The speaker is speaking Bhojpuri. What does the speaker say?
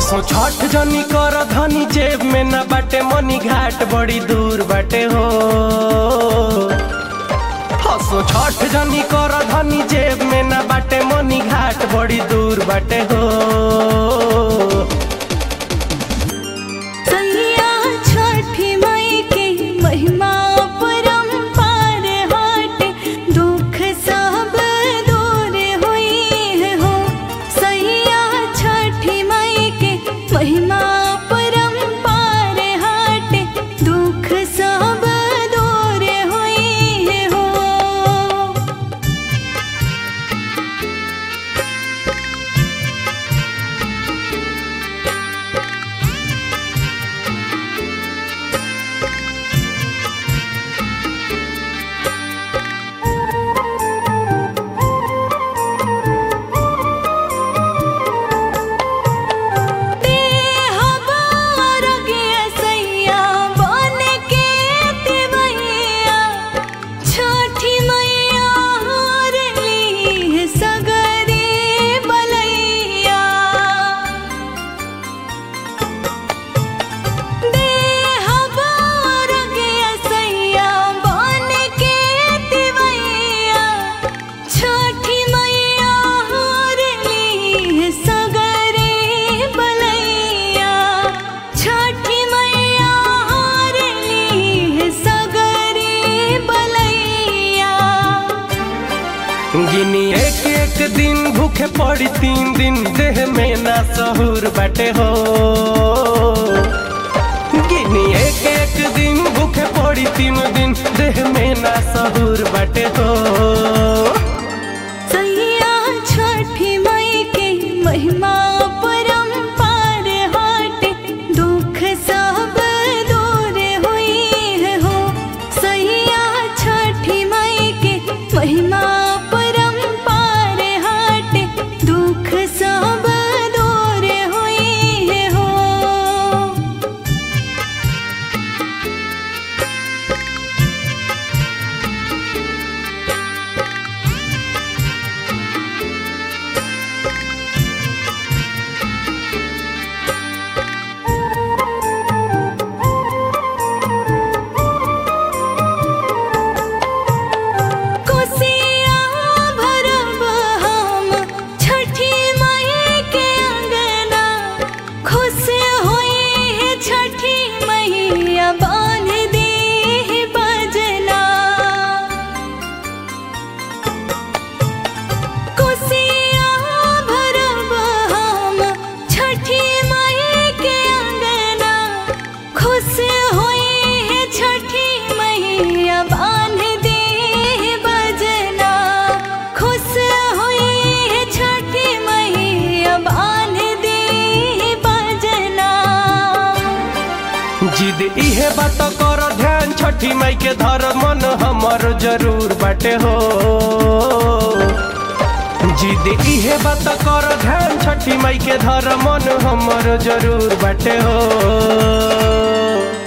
हसो छठ जनी कर धनी जेब में न बाटे मनी घाट बड़ी दूर बाटे हो हसो छठ जनी कर धनी जेब में न बाटे मनी घाट बड़ी दूर बाटे हो सैया छठी माई के महिमा परम्पार हाट दुख सब दूर हुई हो सैया छठी माई के महिमा परम्पार हाट दुख सब दूर हुई हो छठी मैया हार ली सगरे बलैया छठी मैया हार ली सगरे बलैया छठी मैया हार ली सगरे बलैया गिनी एक एक दिन भूखे पड़ी तीन दिन देह में ना सहूर बाटे हो गिनी एक एक दिन भूखे पड़ी तीन दिन देह में ना सहूर बाटे हो सैया छठी माई के महिमा परम्पार हाट दुख सब दूर हुई हो सैया छठी माई के महिमा परम्पार हाट दुख सब दूर हुई हो कोसिया भरब हम छठी माई के अंगना खुश होई है छठी मैया बांध दे है बजना कोसिया भरब हम छठी माई के अंगना खुश होई है छठी मैया बांध दे है बजना खुश होई है छठी मैया बांध दे है बजना जिद इहे बात कर ध्यान छठी माई के धर मन हमर जरूर बाटे हो जिद इहे बात कर ध्यान छठी माई के धर मन हमर जरूर बाटे हो